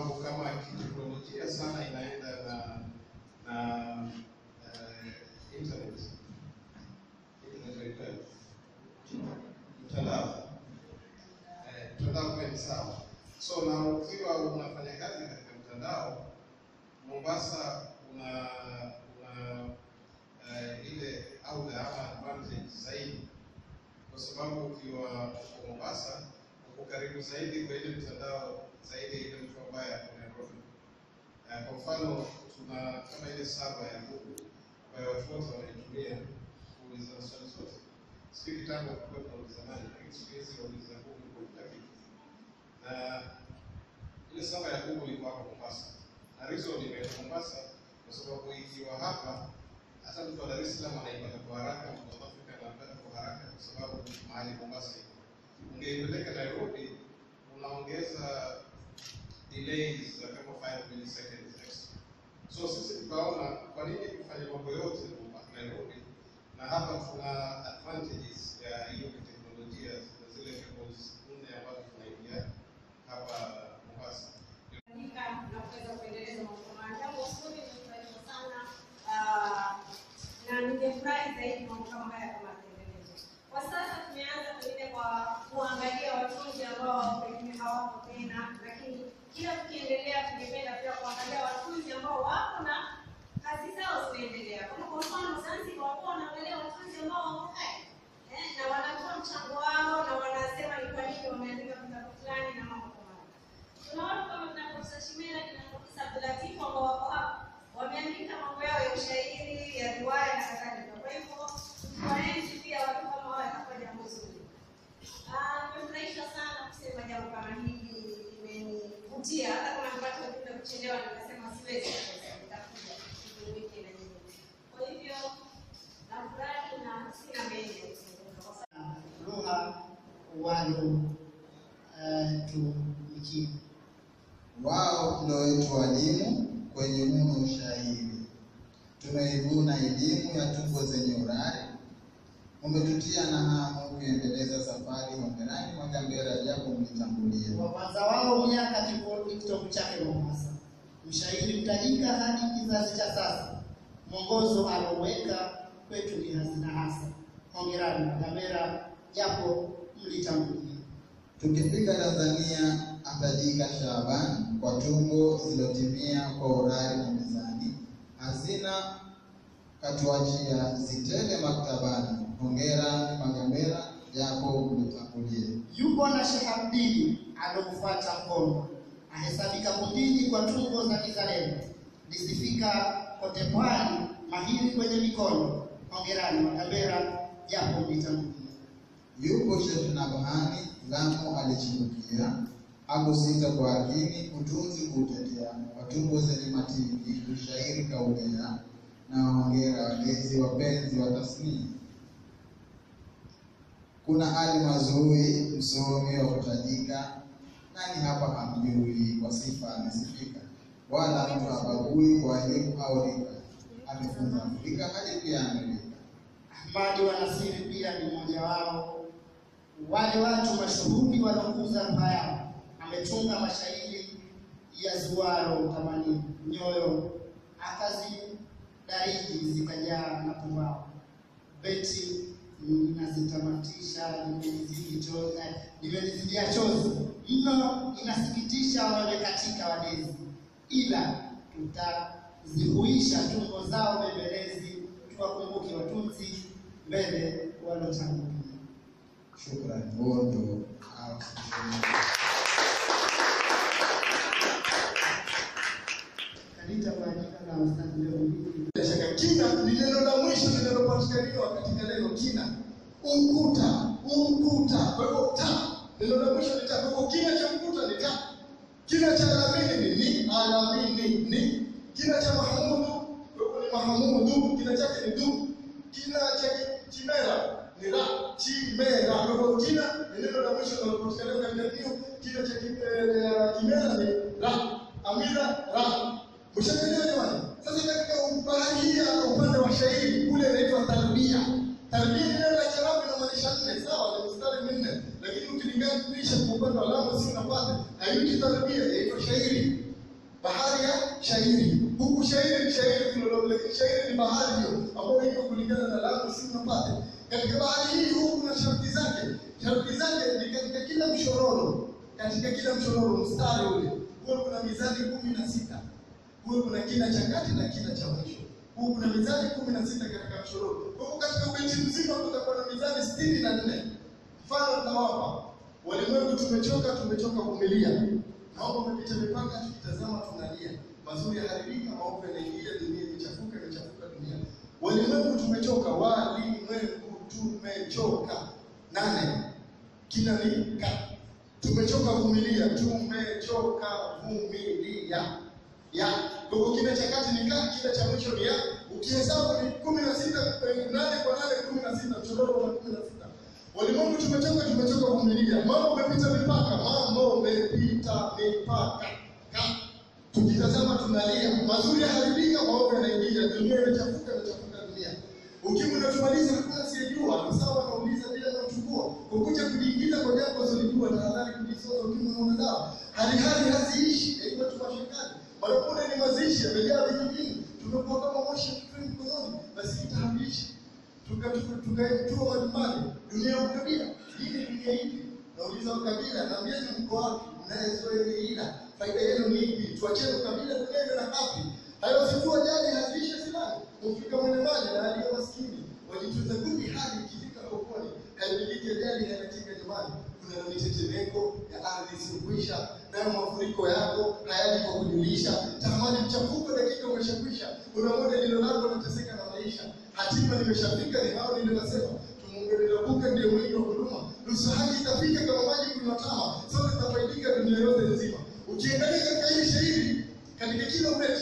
sababu kama kiteknolojia sana inaenda na na eh, internet internet mtandao eh, mtandao kwa ni sawa. So na ukiwa unafanya kazi katika mtandao Mombasa una una eh, ile auda ama advantage zaidi, kwa sababu ukiwa uko Mombasa uko karibu zaidi kwa ile mtandao zaidi ile mtu ambaye ako Nairobi. Eh, kwa mfano tuna kama ile saba ya Google ambayo watu wote wanaitumia kuuliza swali zote. Sio kitambo kulikuwa tunauliza nani, lakini siku hizi wauliza Google kwa kila kitu. Na ile saba ya Google iko hapa Mombasa, na reason imeenda Mombasa kwa sababu ikiwa hapa hata mtu wa Dar es Salaam anaipata kwa haraka, mtu wa Afrika anapata kwa haraka kwa sababu mahali Mombasa iko. Ungeipeleka Nairobi unaongeza delays za kama 5 milliseconds extra. So sisi tukaona kwa nini kufanya mambo yote Nairobi, na hapa tuna advantages ya hiyo teknolojia na zile cables nne ambazo tunaingia hapa Mombasa. kufanyika na kuweza kuendeleza mambo haya. Jambo zuri nimefurahishwa sana ah, na ningefurahi zaidi mambo kama haya kama yakiendelezwa. Kwa sasa tumeanza pengine kwa kuangalia watunzi ambao pengine hawapo tena, lakini kila tukiendelea tungependa pia kuangalia watunzi ambao wapo na kazi zao zinaendelea. Kama kwa mfano Zanzibar wapo wanaangalia watunzi ambao wako hai eh, na wanatoa mchango wao na wanasema ni kwa nini wameandika vitabu fulani na mambo kama hayo. Kuna watu kama kina Profesa Shimela, kina Profesa Abdulatifu ambao wako hapa wameandika mambo yao ya ushairi, ya riwaya na kadhalika. Kwa hivyo tukiwaenzi pia watu kama hao itakuwa jambo zuri. Ah, Nimefurahishwa sana kusema jambo kama hili, imenivutia. Hata kama nipate ujumbe kuchelewa, nikasema siwezi kukosa, nitakuja nijumuike na nyinyi. Kwa hivyo nafurahi na sina mengi ya kuzungumza kwa sababu lugha walotumikia. Wao ndio wetu walimu kwenye mno ushairi, tumeivuna elimu ya tungo zenye urari, umetutia na hamu kuendeleza safari Hongerani Mwakambera, japo mlitangulia. Wa kwanza wao miaka kiko- kitovu chake Mombasa, mshairi mtajika hadi kizazi cha sasa, mwongozo aloweka kwetu ni hazina hasa. Hongerani Magambera, japo mlitangulia. Tukifika Tanzania atajika Shaaban kwa tungo zilotimia kwa urari na mizani, hazina katuachia zitele maktabani. Hongera Magambera, japo mlitangulia. Yupo na Sheikh Abdili alomfuata mkono, ahesabika kundini kwa tungo za kizalendo, lisifika kote pwani, mahiri kwenye mikono. Hongerani Magambera, japo mlitangulia. Yupo Sheikh Nabhani Lamu alichibukia, hakusita kwa akini utunzi kuutetea, watungo zenye matini ushairi kaulea, na hongera walezi wapenzi wa tasnia. Kuna Ali Mazui msomi wa kutajika, nani hapa hamjui, kwa sifa amesifika, wala mtu habagui kwa elimu au rika, amefunza Afrika hadi pia Amerika. Ahmadi wa Nasiri pia ni mmoja wao, wale watu mashuhuri wanaokuza lugha yao. Ametunga mashairi ya zuaro tamani nyoyo, akazidariji zikajaa na pumbao. Beti inazitamatisha, nimenizidi chozi, eh, nimenizidia chozi mno, inasikitisha wamekatika wadezi, ila tutazihuisha tungo zao bembelezi, tuwakumbuke watunzi mbele walotangulia. Shukrani, huo ndo hao. Kalita kwa jina la Ustadhi leo hii Bila shaka kina ni neno la mwisho linalopatikaniwa katika neno kina, ukuta, ukuta. Kwa hivyo ta, neno la mwisho ni ta. Kwa hivyo kina cha ukuta ni ta, kina cha alamini ni ni, alamini ni, kina cha mahamudu kwa hivyo ni mahamudu, kina chake ni du, kina cha chimera ni ra, chimera. Kwa hivyo kina ni neno la mwisho linalopatikaniwa katika hiyo, kina cha kim- eh, kimera ni ra, amira ra. Mshaelewa jamani? Sasa katika bahari hii ya upande wa shairi kule inaitwa tarbia. Tarbia ni neno la Kiarabu inamaanisha nne, sawa, ni mstari minne, lakini ukilinganisha kwa upande wa Lamu si unapata haiti tarbia, inaitwa shairi. shairi. Huku shairi ni shairi kilologo, lakini shairi ni bahari hiyo ambayo iko kulingana na Lamu, si unapate. Katika bahari hii huku kuna sharti zake. Sharti zake ni katika kila mshororo, katika kila mshororo mstari ule huwa kuna mizani kumi na sita huwa kuna kina cha kati na kina cha mwisho. Huwa kuna mizani kumi na sita katika mshororo. Kwa hivyo katika ubeti mzima kutakuwa na mizani sitini na nne. Mfano tunawapa walimwengu, tumechoka tumechoka kuvumilia, naomba umepita mipaka, tukitazama tunalia, mazuri yaharibika, maovu yanaingia, dunia imechafuka, imechafuka dunia. Walimwengu tumechoka, walimwengu tumechoka. Nane, kina ni ka tumechoka kuvumilia, tumechoka vumilia ya kwa hivyo kile cha kati ni ka, kile cha mwisho ni ya. Ukihesabu ni kumi na sita nane kwa nane, kumi na sita mshororo wa kumi na sita. Walimwengu tumechoka, tumechoka kuvumilia, mambo umepita mipaka, mambo umepita mipaka ka tukitazama tunalia, mazuri yaharibika, maovu yanaingia, dunia imechafuka, imechafuka dunia. Ukimwi unatumaliza, hakuna asiyejua, ni sawa nauliza bila nauchukua, kukuja kujiingiza kwa jambo usilijua, tahadhari kujisoza, ukimwi unaona dawa, hali hali haziishi, yaitwa tu mashakani, marapune ni mazishi, yamejaa vijijini, tumekuwa kama moshi kituni mkononi, basi itahabishi tukatua majumbani, dunia ya ukabila. Hii ni dunia ipi? Nauliza ukabila, naambieni mko wapi? Mnayezoeila, faida yenu ni ipi? Tuacheni ukabila, dunia iwe na hapi. Hayo sikuwa jadi haziishe silani, mufika mwenye maji na aliye maskini, wajitunza kundi hadi ikifika kokoni, haimiliki ajali hainatika nyumbani. Kuna mitetemeko ya ardhi isiyokwisha, nayo mafuriko yako hayaji kwa kujulisha. Tamani mchafuko, dakika umeshakwisha. Kuna moja lilo lako nateseka na maisha, hatima nimeshafika, ni hao niliwasema Tumungelelabuka ndiye mwingi wa huduma, nusu haki itafika kama maji kunatama, sote tutafaidika dunia yote nzima. Ukiangalia katika hili shairi, katika kila ubeti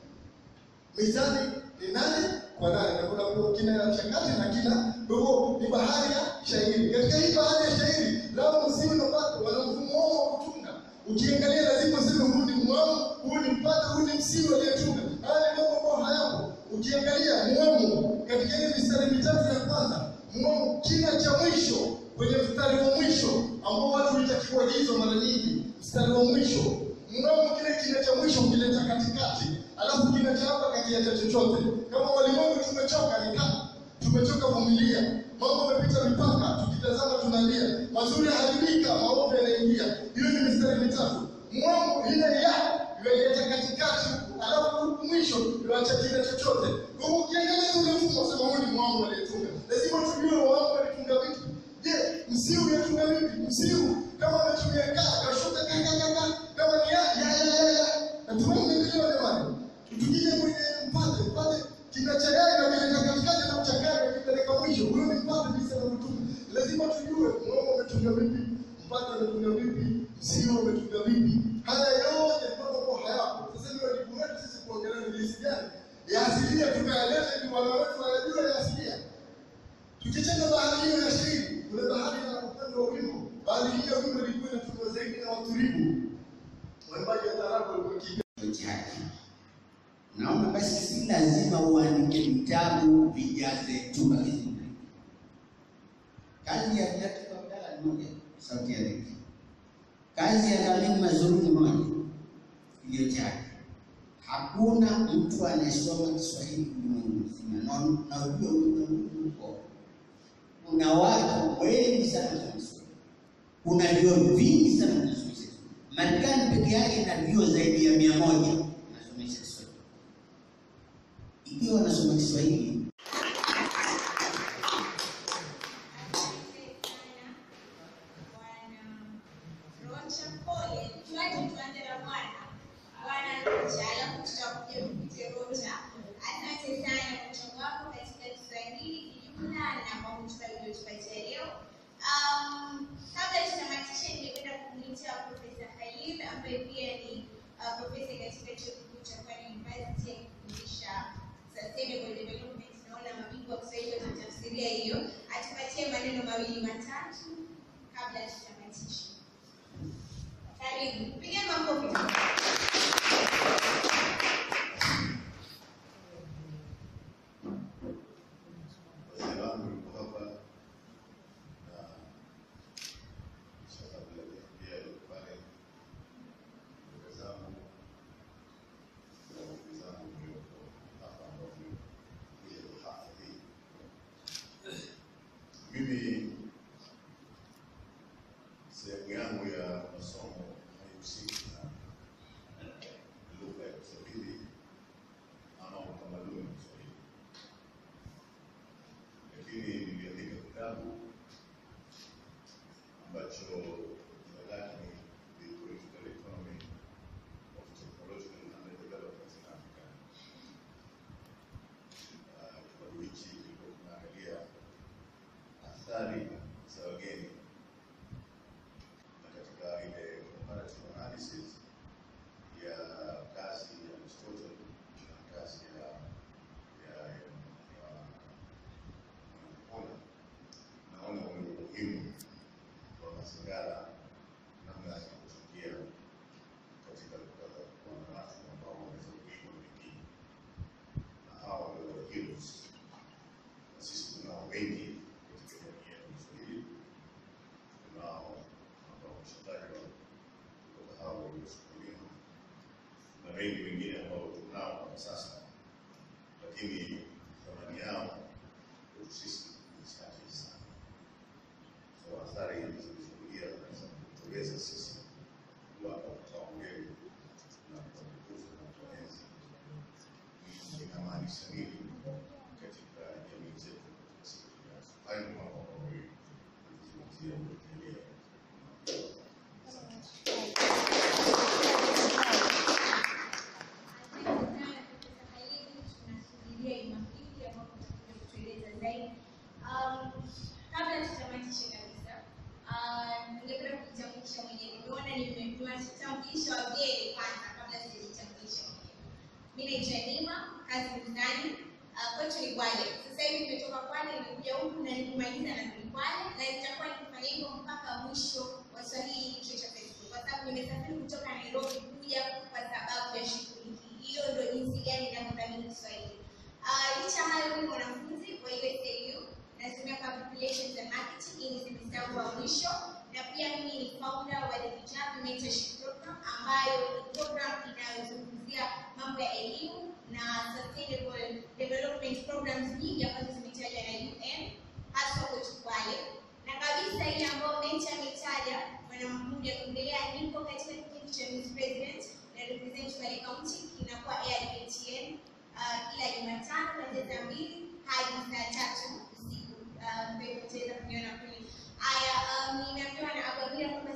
mizani ni nane kwa nane, na kuna kina cha kati na kina dogo, ni bahari ya shairi. Katika hii bahari ya shairi, lao msimu na pato wana mfumo wao wa kutunga. Ukiangalia lazima useme huu ni mwamu, huu ni mpata, huu ni msimu aliyetunga. Haya ni mambo ambayo hayapo. Ukiangalia mwamu katika ile mistari mitatu ya kwanza, mwamu kina cha mwisho kwenye mstari wa mwisho ambao watu huitakiwa hizo mara nyingi, mstari wa mwisho mwamu kile kina cha mwisho ukileta katikati, alafu kina cha hapa kakiacha chochote. Kama walimwengu tumechoka, ni kama tumechoka vumilia, mambo yamepita mipaka, tukitazama tunalia, mazuri yaharibika, maovu yanaingia. Hiyo ni mistari mitatu. Mwamu ile ya imeleta katikati, alafu mwisho iwacha kina chochote. Kwa hiyo ukiangalia ule mfumo, sema huu ni mwamu aliyetunga. Lazima tujue mwamu alitunga vipi. Je, msiu yatunga vipi? Msiu kama ametumia kaa kashuka kakakaka kama ni ya ya ya ya ya na tunaelewa jamani. Tukija kwenye mpate mpate kinachagaya na kileta katikati na mchanganya kipeleka mwisho, huyo ni mpate bisa na mtume. Lazima tujue mwanzo umetunga vipi, mpate umetunga vipi, msiu umetunga vipi. Haya yote ni mambo ambayo hayapo. Sasa ni wajibu wetu sisi kuongelea ni jinsi gani ya asilia tukayaleta ili wana wetu wayajue ya asilia. Tukicheza bahari hiyo ya shairi, kuna bahari ya upande wa wimbo. Bahari hiyo wimbo ilikuwa inatungwa zaidi na watulivu. Waimbaji wa taarabu walikuwa wakiimba chake. Naona basi si lazima uandike vitabu vijaze chumba kizima. Kazi ya Viatu Abdalla ni moja, sauti ya dhiki. Kazi ya Mwalimu Mazuru ni moja, iliyo chake. Hakuna mtu anayesoma Kiswahili ulimwengu mzima, na na ujue ulimwengu uko. Kuna watu wengi sana wanasoma Kiswahili, kuna vyuo vingi sana vinasomesha Kiswahili. Marekani peke yake ina vyuo zaidi ya mia moja wanasomesha Kiswahili. Ikiwa wanasoma Kiswahili Rocha pole, tuache tuanze na Bwana. Bwana Rocha, alafu tutakuja kupite Rocha. Asante sana kwa mchango wako katika Kiswahili kijumla na kwa muhtasari uliotupatia leo. Um, kabla tutamatisha, ningependa kumwita Profesa Khalid ambaye pia ni uh, profesa katika chuo kikuu cha Kwale University akifundisha sustainable development. Naona mabingwa wa Kiswahili watatafsiria hiyo, atupatie maneno mawili matatu kabla tutamatisha. Karibu, piga makofi. wazee wangu yuko hapa na sasa vile pia yuko pale ndugu zangu Kiswahili ama utamaduni wa Kiswahili, lakini niliandika kitabu ambacho jina lake ni The Political Economy of Technological and Underdevelopment in Africa. Ah, Kitabu hichi kilikuwa kinaangalia athari za wageni na katika ile comparative analysis ya kazi ya Aristotle na kazi ya ya ya Mwanampole, naona ule umuhimu wa mazingara namna ya kuchangia katika kupata kuwa na watu ambao wanaweza kuiga wengine, na hawa ndio heroes. Na sisi tunao wengi katika jamii yetu ya Kiswahili, tunao ambao wameshatajwa kutoka hao waliosukuliwa na wengi wengine ambao tunao kwa sasa, lakini thamani yao kwetu sisi ni chache sana. So athari hizi zilizokuja za kutuweza sisi kuwapa kipaumbele na kuwatukuza na kuwaenzi ni inamaanisha nini katika jamii zetu katika siku zijazo. Hayo ni mambo ambayo nilizungumzia ukiendelea. Asante. tunasubiria Jumapili ambapo tutakuja kutueleza zaidi. Um, kabla tutamatishe kabisa, uh, ningependa kujitambulisha mwenyewe. Nimeona nimewatambulisha wageni kwanza kabla sijajitambulisha mwenyewe. Mimi naitwa Nima kazi Mzani, uh, kwetu ni Kwale. Sasa hivi nimetoka Kwale, nimekuja huku na nikimaliza na ni Kwale, na nitakuwa nikifanya hivyo mpaka mwisho wa Swahili kichwa cha Facebook, kwa sababu nimesafiri kutoka Nairobi kuja kwa sababu ya shughuli hii. Hiyo ndio jinsi gani ninavyothamini Kiswahili. Uh, licha ya hayo, mimi mwanafunzi wa USAU nasomea public relations and marketing. Hii ni semester yangu wa mwisho, na pia mimi ni founder wa the Vijana Mentorship Program ambayo ni program inayozungumzia mambo ya elimu na sustainable development programs nyingi ambazo zimetajwa na UN hasa kwetu Kwale, na kabisa ile ambayo Mentor ametaja Bwana Mahmud ya kuendelea, nipo katika kipindi cha Miss President na represent Kwale County kinakuwa AIKTN uh, kila Jumatano kuanzia saa mbili hadi saa tatu usiku. Uh, Kwa hivyo utaweza kuniona kule. Haya, um, nimeambiwa na Ababila kwamba